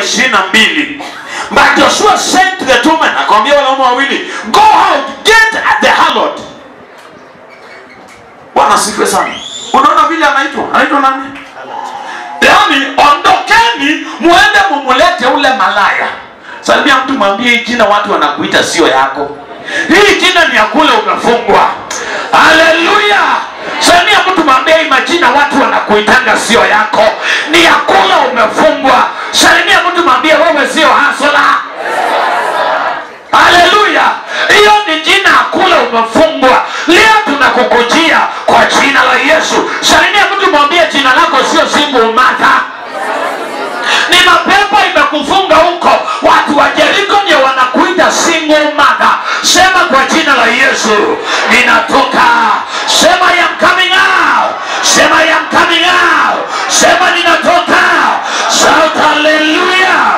ishirini na mbili but joshua said to the two men akamwambia wanaume wawili go out get the harlot bwana sifiwe sana unaona vile anaitwa anaitwa nani yaani ondokeni muende mumulete ule malaya salimia mtu mwambie hii jina watu wanakuita sio yako hii jina ni ya kule umefungwa haleluya salimia mtu mwambie hii majina watu wanakuitanga sio yako ni ya kule umefungwa salimia mtu mwambie wewe sio hasola haleluya hiyo ni jina kule umefungwa leo tunakukujia kwa jina la yesu salimia mtu mwambie jina lako sio simbu martha ni mapepo imekufunga huko watu wa jeriko ndio wanakuita single mother sema kwa jina la yesu ninatoka sema I am coming out sema I am coming out sema ninatoka shout hallelujah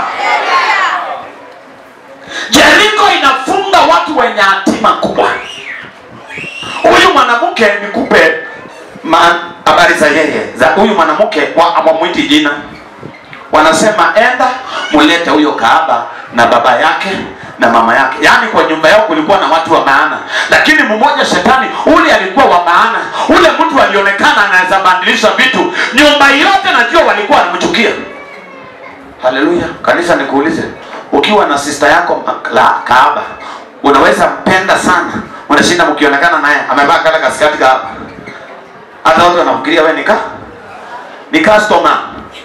jeriko inafunga watu wenye hatima kubwa huyu mwanamke nikupe ma- habari za yeye za huyu mwanamke wa- hawamwiti jina wanasema enda mulete huyo kaaba na baba yake na mama yake yaani kwa nyumba yao kulikuwa na watu wa maana lakini mmoja shetani ule alikuwa wa maana ule mtu alionekana anaweza badilisha vitu nyumba yote najua walikuwa wanamchukia haleluya kanisa nikuulize ukiwa na sista yako ma- la kaaba unaweza mpenda sana unashinda mkionekana naye amevaa kale kasikati kaaba hata watu wanafikiria we nika ni customer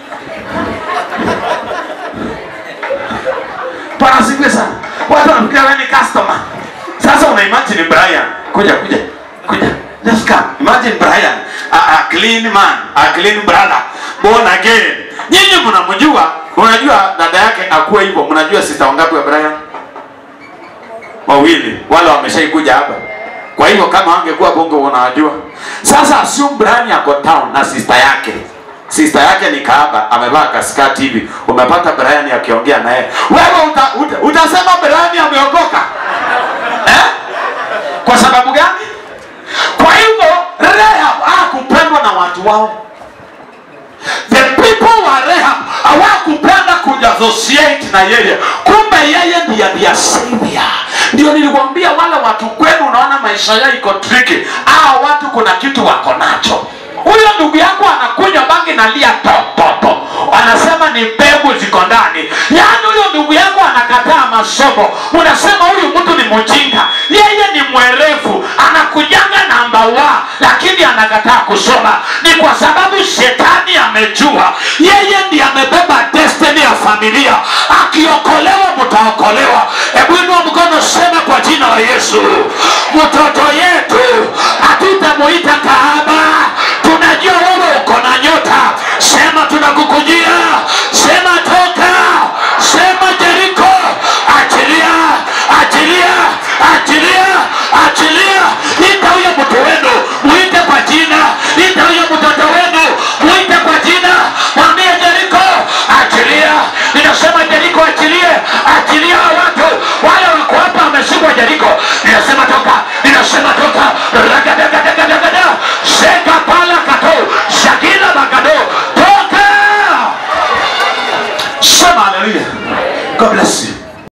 panasifiwe sana watu wanafikiria wewe ni customer sasa una imagine brian kuja kuja kuja just come imagine brian a, a clean man a clean brother born again nyinyi mnamjua unajua dada yake akuwe hivyo mnajua sister wangapi wa brian wawili wale wameshaikuja hapa kwa hivyo kama angekuwa bongo unawajua sasa assume brian yako town na sister yake sister yake ni kaaba amevaa kaskati hivi umepata brian akiongea naye wewe uta, uta, utasema brian ameokoka eh? kwa sababu gani kwa hivyo rehab hakupendwa na watu wao the people wa rehab hawakupenda kujassociate na yeye kumbe yeye ndiye ndiye savior ndio nilikwambia wale watu kwenu unaona maisha yao iko triki aa watu kuna kitu wako nacho huyo ndugu yako anakunywa bangi na lia tototo anasema ni mbegu ziko ndani yaani huyo ndugu yako anakataa masomo unasema huyu mtu ni mjinga yeye ni mwerevu anakujanga namba wa lakini anakataa kusoma ni kwa sababu shetani amejua yeye ndiye amebeba destiny ya familia akiokolewa mtaokolewa hebu inua mkono sema kwa jina la yesu mtoto yetu hatutamuita kahaba tunajua wewe uko na